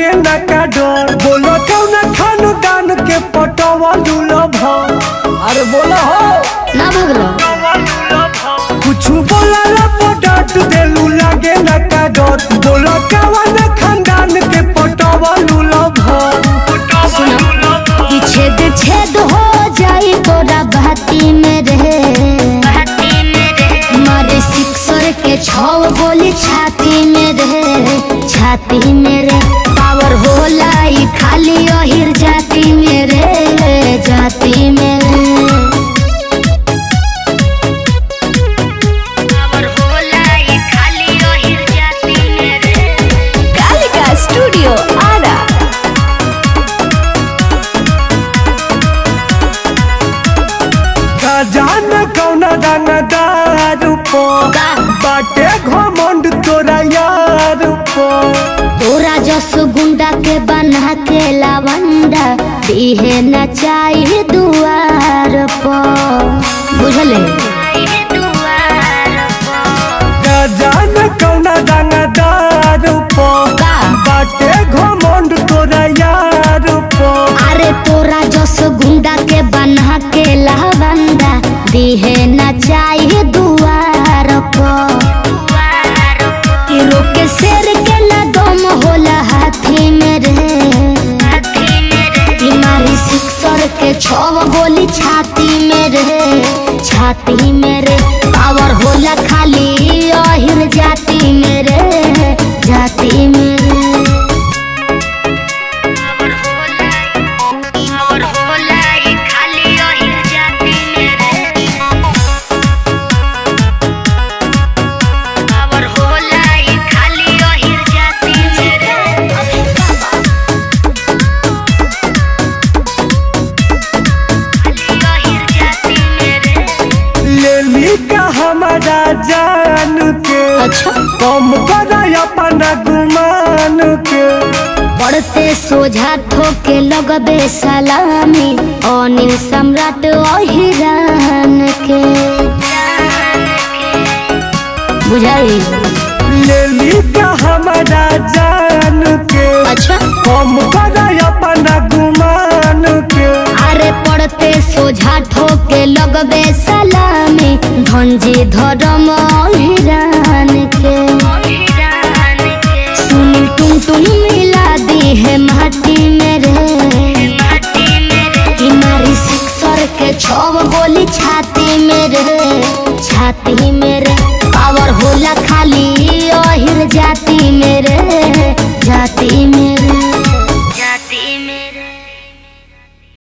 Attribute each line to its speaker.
Speaker 1: लागे न का डर बोलो कौन खान दान के पटवा दुलभ अरे बोलो हो
Speaker 2: ना भगलो
Speaker 1: कुछ बोला ला पटाट देलू लागे न का डर बोलो कौन खानदान के पटवा दुलभ
Speaker 2: सुनो कि छेद छेद हो जाई तोरा बहती में रहे मारे सिक्सर के छव गोली छाती में रहे छाती में रे पावर होला ई खाली अहिर जाती में रे जाती में रे पावर होला ई खाली अहिर जाती में रे
Speaker 3: कालिका स्टूडियो आरा
Speaker 1: जान कौन दान दारू पो
Speaker 2: का
Speaker 1: बाटे घमंड तोरा यार पो
Speaker 2: तोरा जस गुंडा के बना के लावंडा दिहे न चाहिए दुआर पर बुझले
Speaker 1: जान कौन दान दारू पो
Speaker 2: का
Speaker 1: बाटे घमंड तोरा यार पो
Speaker 2: अरे तोरा जस गुंडा के बना के लावंडा दिहे न चाहिए दुआर पर कि रोके शेर के न दम होला हाथी में रे कि मारी सिक्सर के छव गोली छाती में रे छाती में रे पावर होला खाली अहिर जाती में रे जाती में रे पावर होला ई खाली अहिर जाती में रे पावर होला ई खाली अहिर जाती में रे अहिर जाती में रे
Speaker 1: लेली का हमारा जान के
Speaker 2: अच्छा
Speaker 1: कम कर अपना गुमान के
Speaker 2: पढ़ते सोझा ठोके लगबे सलामी अनिल सम्राट अहिरान के बुझाई
Speaker 1: लेली का हमारा जान के
Speaker 2: अच्छा
Speaker 1: कम कर अपना गुमान के
Speaker 2: अरे पढ़ते सोझा ठोके लगबे सलामी धनजी धर्म अहिरान के सुनील टुन टुन मिला दी है माटी में